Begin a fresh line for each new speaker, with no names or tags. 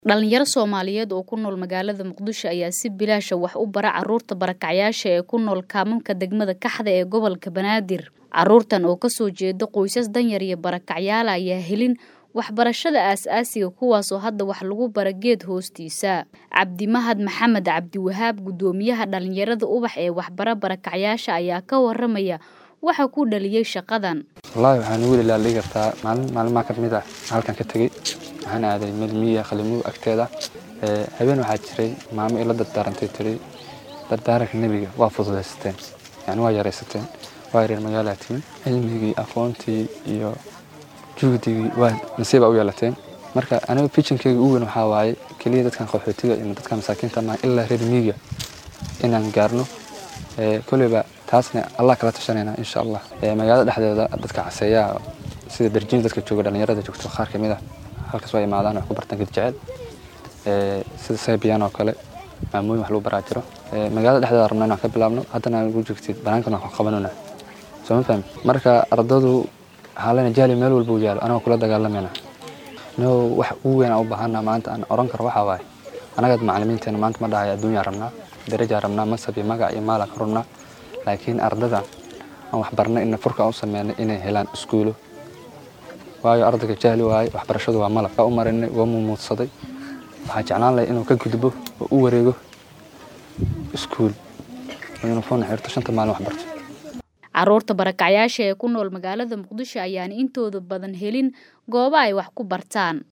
Dhalinyaro Soomaaliyeed oo ku nool magaalada Muqdisho ayaa si bilaash ah wax u bara carruurta barakacyaasha ee ku nool kaamamka degmada Kaxda ee gobolka Banaadir. Carruurtan oo kasoo jeeda qoysas danyar iyo barakacyaal ah ayaa helin waxbarashada aasaasiga kuwaasoo hadda wax lagu bara geed hoostiisa. Cabdimahad Maxamed Cabdiwahaab gudoomiyaha dhalinyarada ubax ee waxbara barakacyaasha ayaa ka waramaya waxa ku dhaliyay shaqadan.
wallaahi waxaan ugu ilaalin kartaa maalin maalmaha ka mid ah halkan ka tegey waxaan aaday meel miyiga qalimuhu agteeda ee habeen waxaa jiray maamo ila dardaarantay tiri dardaaranka nebiga waa fududaysateen yani waa yaraysateen waa yareer magaalaa timin cilmigii aqoontii iyo juhdigii waa nasiiba u yeelateen marka aniga fijinkeyga ugu weyn waxaa waaye keliya dadkan qaxootiga iyo dadkan masaakiinta maaha ilaa reer miyiga inaan gaarno ee koleyba taasna allah kala tashanayna insha allah ee magaalada dhexdeeda dadka caseeyaha sida darjiin dadka jooga dhalinyarada joogto qaar ka mid ah halkaas waa imaadaan wax ku bartaan ged jecel ee sida saybiyan oo kale maamooyin wax lagu baraa jiro ee magaalada dhexdeeda rabna inaan ka bilaabno haddana ugu joogtid banaankan wax ku qabanona soo ma fahmi marka ardadu waxaa lena jahli meel walba u yaalo anagoo kula dagaalamayna no wax ugu weyn aan u baahana maanta aan oran karo waxaa waaye anagaad macalimiinteena maanta ma dhahay adduunyaa rabnaa darajaa rabnaa masab iyo magac iyo maalaan ka rabnaa laakiin ardada aan wax barnay ina furka u sameynay inay helaan iskuulo waayo ardayga jahli waaye waxbarashadu waa malab waa u marinay waa mumuudsaday waxaa jeclaan lahay inuu ka gudbo oo u wareego iskuul oo uniform xirto shanta maalin wax barto
Carruurta barakacyaasha ee ku nool magaalada Muqdisho ayaan intooda badan helin goobo ay wax ku bartaan.